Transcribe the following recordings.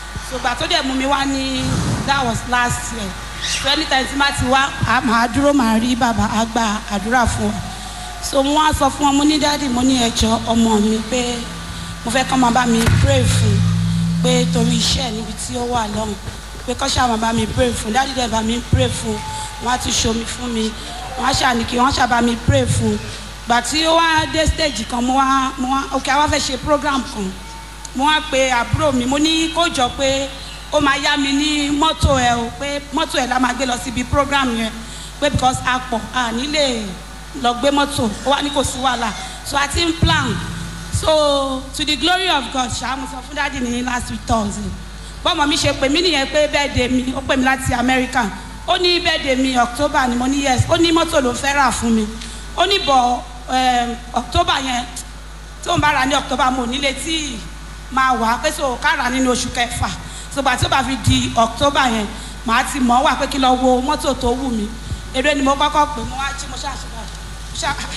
ṣùgbọ́n tó dẹ̀ mú mi wá ní that was last year so anytime tí má ti wá a máa dúró máa rí bàbá á gba àdúrà fún wa so mo wá sọ fún wọn mo ní dáàdì mo ní ẹjọ́ ọmọ mi pé mo fẹ́ kọ́ máa bá mi pray fún pé torí iṣẹ́ níbi tí ó wà lọ́hùn pé kọ́ ṣáà máa bá mi pray fún dáàdì dẹ̀ bá mi pray fún wọ́n á tún ṣomi fún mi wọ́n á ṣàní kí wọ́n ṣàbá mi pray fún gbà tí ó wá dé stage kan mo wá mo wá ok àwa fẹ́ ṣe program kan mo wá pe àbúrò mi mo ní kó jọ pé ó máa yá mi ní mọ́tò ẹ o pé mọ́tò ẹ la máa gbé lọ síbi program yẹn pé because a pọ̀ a nílé lọ gbé mọ́tò ó wá ní kò sí wàhálà so a ti ń plan so to the glory of God ṣáà mo sọ fún dáàdi ní last week thursday bọ́mọ mi ṣe pè mí nìyẹn pé birthday mi ó pè mí láti America ó ní birthday mi October ni mo ní yes ó ní mọ́tò ló fẹ́ rà fún mi ó ní bọ̀ October yẹn tó ń bá ra ní October mo nílé tí máa wà pé so ká rà nínú oṣù kẹfà ṣùgbọ́n tí ó bá fi di October yẹn màá ti mọ̀ wà pé kí lọ wo mọ́tò tó wù mí eré ni mo kọ́kọ́ pè mo wá jí mo ṣáà ṣe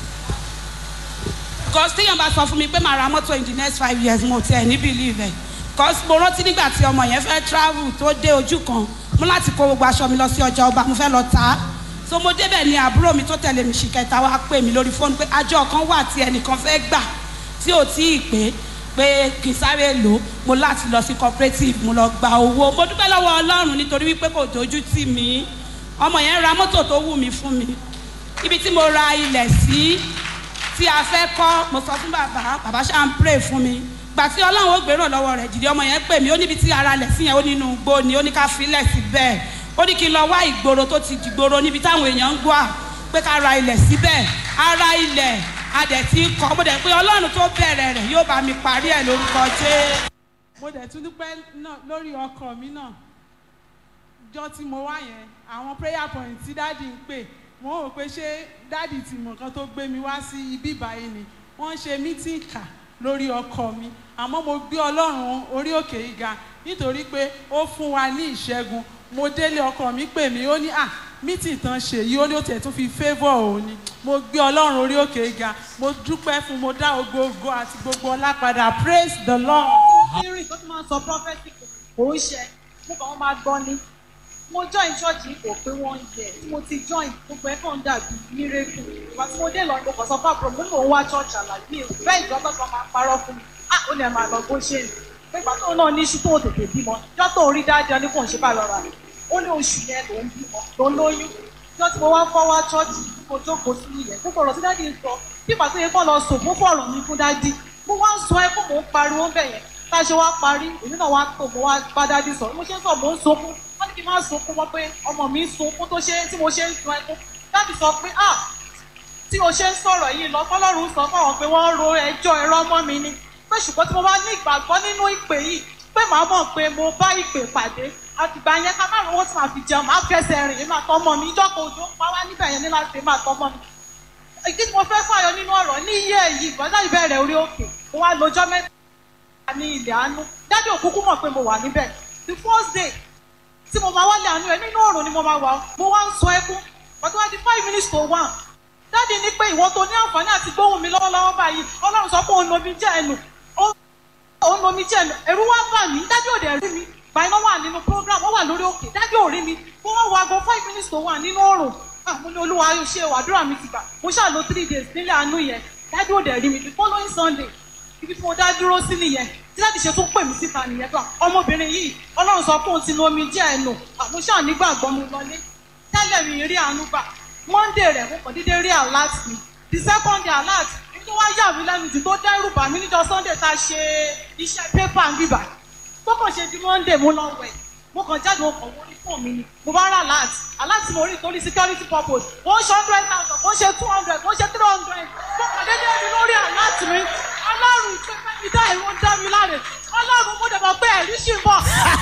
because téèyàn bá sọ fún mi pé màá ra mọ́tò in the next five years mo tiẹ̀ ní believe ẹ̀ because mo rántí nígbà tí ọmọ yẹn fẹ́ travel tó dé ojú kan mo láti kó gbogbo aṣọ mi lọ sí ọjà ọba mo fẹ́ lọ tà á so mo débẹ̀ ni àbúrò mi tó tẹ̀lé mi ṣì kẹta wá pè mí lórí fóònù pé àjọ kan wà tí ẹnìkan fẹ́ gbà tí ò tí ì pé pé kì í sáré lò ó mo láti lọ sí cooperative mo lọ gba owó mo dúpẹ́ lọ́wọ́ ọlọ́run nítorí wípé kò dojú tì mí ọmọ yẹn ra mọ́tò tó wù mí fún mi ibi tí mo ra ilẹ̀ sí tí a fẹ́ kọ́ mo sọ fún bàbá bàbá ṣáà ń pray fún mi gbà tí ọlọ́run ó gbérò lọ́wọ́ rẹ̀ jìdí ọmọ yẹn pè mí ó níbi tí ara lẹ̀ sí yẹn ó nínú igbó ni ó ní ká filẹ̀ sí bẹ́ẹ̀ ó ní kí n lọ wá ìgboro tó ti dìgboro níbi táwọn èèyàn ń gbọ́ pé ká ra ilẹ̀ síbẹ̀ ara ilẹ̀ adẹ̀ tí ń kọ́ mo dẹ̀ pé ọlọ́run tó bẹ̀rẹ̀ rẹ̀ yóò bá mi parí ẹ̀ lórúkọ jẹ́. mo dẹ̀ tún dúpẹ́ náà lórí ọkọ mi náà jọ tí mo wá yẹn àwọn prayer point tí dáàdi ń pè mo rò pé ṣé dáàdi ti mọ̀ nǹkan tó gbé mi wá sí ibi ìbáyìí ni wọ́n ń ṣe meeting kà lórí ọkọ mi àmọ́ mo gbé ọlọ́run orí òkè yìí ga nítorí pé ó fún wa ní ìṣẹ́gun mo délé ọkọ mi pè mí ó ní à meeting tán ṣe yìí ó ní ó tẹ̀ tún fi favour òun ni mo gbé ọlọ́run orí òkè yìí ga mo dúpẹ́ fún mo dá ogogo àti gbogbo ọlá padà praise the lord. rírìn tó tún máa ń sọ prophecy kò ń ṣe mo kàn wọ́n máa gbọ́ ni mo join church yìí kò pé wọ́n yẹ tí mo ti join gbogbo ẹ̀ kàn dàbí mírèkù ìgbà tí mo dé lọ mo kàn sọ fáwọn mo mò ń wá church àlàyé mi bẹ́ẹ̀ ìjọ tó sọ máa parọ́ fún mi ah ó ní ẹ̀ máa lọ bó ṣe ń pé ìgbà tóun náà ní iṣu tó tètè bímọ ìjọ tó rí dáadáa ní kò ń ṣe bá lọ́ra ó ní oṣù yẹn ló ń bímọ ló ń lóyún ìjọ tí mo wá fọ́ wá church mo jókòó sí ilẹ̀ gbogbo ọ̀rọ̀ tí dáàdi ń sọ bí ìgbà tó yẹ kó lọ sùn mo fọ̀rọ̀ mi fún dáàdi mo wá ń sọ ẹ kó mò ń pariwo bẹ̀ yẹn tá a ṣe wá parí èmi náà wá tó mo wá bá dáàdi sọ mo ṣe ń sọ mo ń sunkún wọ́n ní kí n má sunkún wọ́n pé ọmọ mi ń sunkún tó ṣe tí mo ṣe ń sun ẹkún dáàdi sọ pé ah tí o ṣe ń sọ̀rọ̀ yìí lọ fọlọ́run sọ fáwọn pé wọ́n ro ẹjọ́ ẹ̀rọ ọmọ mi ni pé ṣùgbọ́n tí mo bá ní ìgbàgbọ́ nínú ìpè yìí pé màá mọ̀ pé mo bá ìpè pàdé àtìgbà yẹn ká má rówó tí màá fi jẹun màá fẹsẹ̀ rìn èmi àtọmọ mi ìjọ kan òjò pa wá níbẹ̀ yẹn ní láti èmi àtọmọ mi. ìdí tí mo fẹ́ fàyọ nínú ọ̀rọ̀ ní iye yìí gbọ́dọ̀ ìbẹ̀rẹ̀ orí òkè mo wá lọ́jọ́ mẹ́ta ní ilẹ̀ àánú dádì òkúkú mọ̀ pé mo wà níbẹ̀ the first day tí mo máa wálé àánú ẹ nínú òrùn ni mo máa wà mo wá ń sọ ẹkún ọdún wá di five minutes to one dáàdi ní pé ìwọ tó ní àǹfààní àti gbóhùn mi lọ́wọ́lọ́wọ́ báyìí ọlọ́run sọ pé òun lomi jẹ́ ẹnu òun lomi jẹ́ ẹnu ẹ̀rú wá bà mí dáàdi ò dẹ̀ rí mi báyìí wọ́n wà nínú program wọ́n wà lórí òkè dáàdi ò rí mi mo wá wo aago five minutes to one nínú òrùn mo ní olúwa ayọ̀ ṣe wàdúrà mi ti gbà mo ṣáà lo three days nílé àánú yẹn dáàdi ò dẹ̀ rí mi the following sunday ibi tí mo dá dúró sí nìyẹn tí láti ṣe tún pè mí síta nìyẹn gbà ọmọbìnrin yìí ọlọ́run sọ pé òun ti lo omi jẹ́ ẹnu àmúṣà nígbàgbọ́ mo lọlé tẹ́lẹ̀ mi rí àánú gbà monday rẹ̀ mo kàn déédéé rí alert mi the second day alert tó wá yà mí lẹ́nu jù tó dẹ́rù bà mí níjọ́ sunday tá a ṣe iṣẹ́ pépà ń bíbà tó kàn ṣe di monday mo lọ wẹ̀ mo kàn jáde mo kàn wọlé fún mi ni mo bá rà alert alert mo rí torí security purpose ó ń ṣe hundred thousand ó ń ṣe two hundred ó ń ṣe three hundred mo kàn déédéé rí lórí alert mi ọlọ́run ìpínpẹ́ mi dá ìwọ dá mi láre ọlọ́run mo dẹ̀ mọ̀ pé ẹ̀rí ṣì ń bọ̀.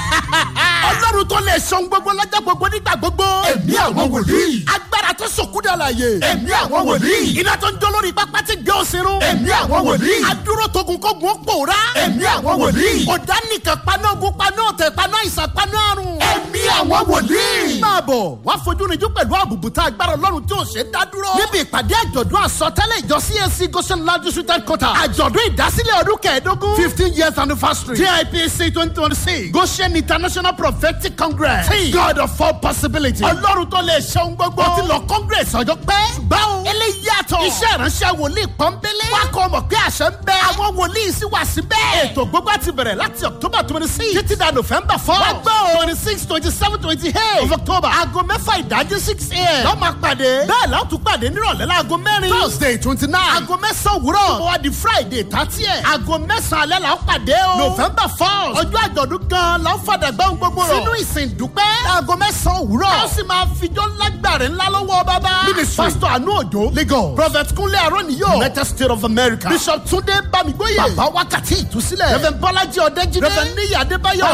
ọlọ́run tó lè sọ gbogbo lọ́jọ́ gbogbo nígbà gbogbo. ẹ̀mí àwọn wòlíì. agbára tó sòkúdà láàyè. ẹ̀mí àwọn wòlíì. iná tó ń jó lórí pápá tí gbé òsínú. ẹ̀mí àwọn wòlíì. adúró togun kógun ó pòórá. ẹ̀mí àwọn wòlíì. ọ̀dà nìkan paná ogun paná ọ̀tẹ̀ paná ìsàn paná àrùn. ẹ̀mí àwọn wòlíì. máa bọ̀ bọ̀ wá fojú rinjú pẹ̀lú àbùbùtà agbára ọlọ́run tí ò ṣe é dá dúró. níbi ìpàdé àjọ̀dún àsọtẹ́lẹ̀ ìjọ CAC goshen land district headquarters àjọ̀dún ìdásílẹ̀ ọdún kẹẹ̀ẹ́dógún fifteen years anniversary TIPC twenty twenty six goshen international prophetic congress tí god of all possibilities ọlọ́run tó lè ṣe ohun gbogbo ó ti lọ congress ọjọ́ pẹ́ ṣùgbọ́n eléyìí yàtọ̀ iṣẹ́ ìránṣẹ́ wòlíì pọ́nbélé wá kọ́ mọ̀ pé àṣẹ ń bẹ àwọn wòlíì sì wà síbẹ̀ ètò gbogbo àti bẹ̀rẹ̀ láti october twenty six títí da november four wá gbọ́ twenty six twenty seven twenty eight of october aago mẹ́fà ìdájí six a.m. lọ́ máa pàdé bẹ́ẹ̀ la ó tún pàdé nírọ̀lẹ́ láago mẹ́rin thursday twenty nine aago mẹ́sàn-án òwúrọ̀ ó wá di friday thirty ẹ̀ aago mẹ́sàn-án alẹ́ la ó pàdé o november four ọjọ́ àjọ̀dún gan la ó fàdà gbọ́n gbogbo rọ̀ sínú ìsìn dúpẹ́ aago mẹ́sàn-án òwúrọ̀ a ó sì máa fijọ́ lágbàrẹ̀ ńlá lọ́wọ́ bàbá ministry pastor anu ojo lagos prophet kunle aroniyo united states of america bishop tunde bamigboye bàbá wákàtí ìtúsílẹ̀ reverend bọ́lájí ọ̀dẹ́jìdé reverend níyà adébáyọ̀